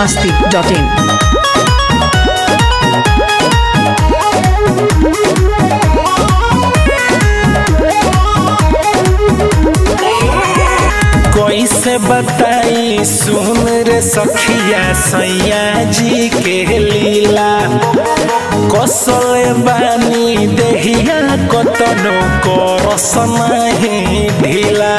masti.in. कैसे बताई सुन रे सखिया सैया जी के लीला कसल बानी देहिया कतनो करस नहीं ढीला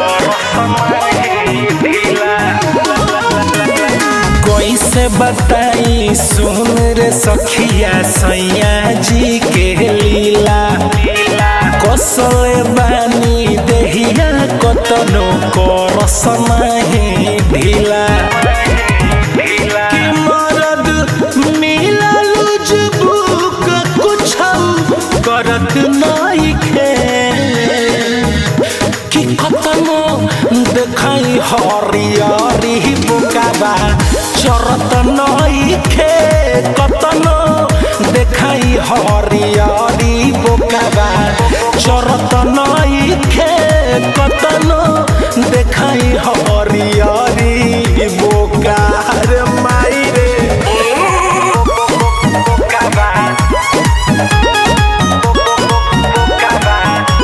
कैसे बताई सुन रे सखिया सैया जी के लीला कसल बानी देहिया कतनो करस नहीं ढीला कि मरद मिलल जुबुक कुछ करत नहीं खे कि कतनो देखाई हरियरी बुकाबा चरत नहीं खे कतनो देखाई हरियरी बुकाबा चरत नहीं खे कतनो देखाई हरियरी बोकार माई रे बोकाबा बोकाबा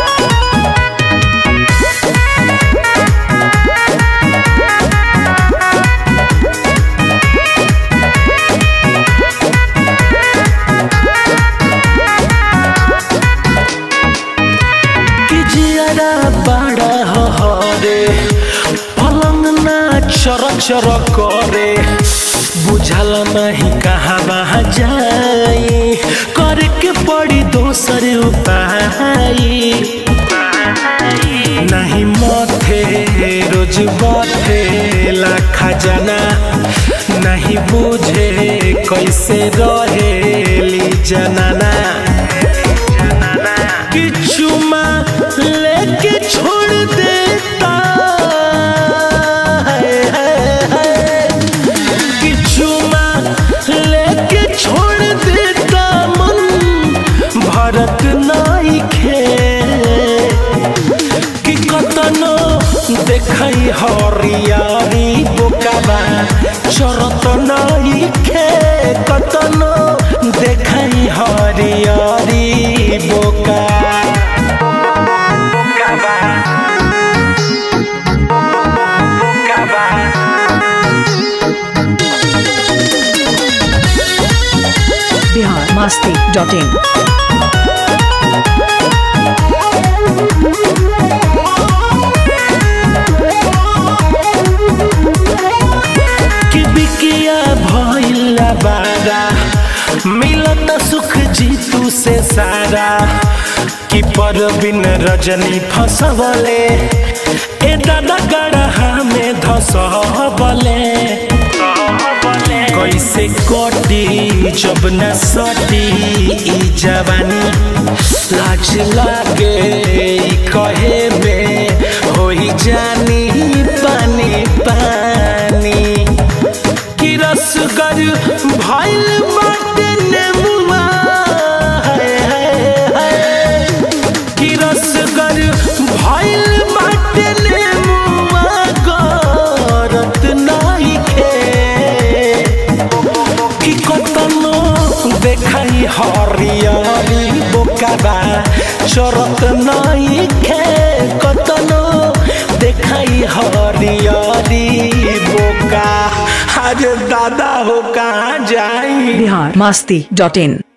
कि जियारा बड़ा हरे पलंग ना चर चर करे बुझल नहीं कहाँ वहाँ जाई करके पड़ी दोसर उपाय नहीं मथे रोज बथे लाखा जाना नहीं बुझे कैसे रहेली जनाना कि चुमा लेके छोड़ देता है, है, है। कि चुमा लेके छोड़ देता मन भरत नहीं खे कि कतनो देखै हरियारी बोकाबा चरत नहीं खे कतनो देखै हरियारी बोका बोकाबा बोकाबा Bihar masti.in. कि बिकिया भइला बारा मिलत सुख जीतू से सारा कि पर बिन रजनी फसवले ए दादा गढ़ा में धसबले कैसे कटी जब न सटी ई जवानी लाज लागे ई कहे में होई जानी पानी पानी कि रसगर भइल बाटे नेमुआ है, है, है। कि रसगर भइल बाटे नेमुआ गरत नाही खे कि कतनो देखाई हरियरी बोकाबा चरत नहीं खे कतनो देखाई हरियरी बोका अरे दादा हो कहाँ जाई Bihar masti.in.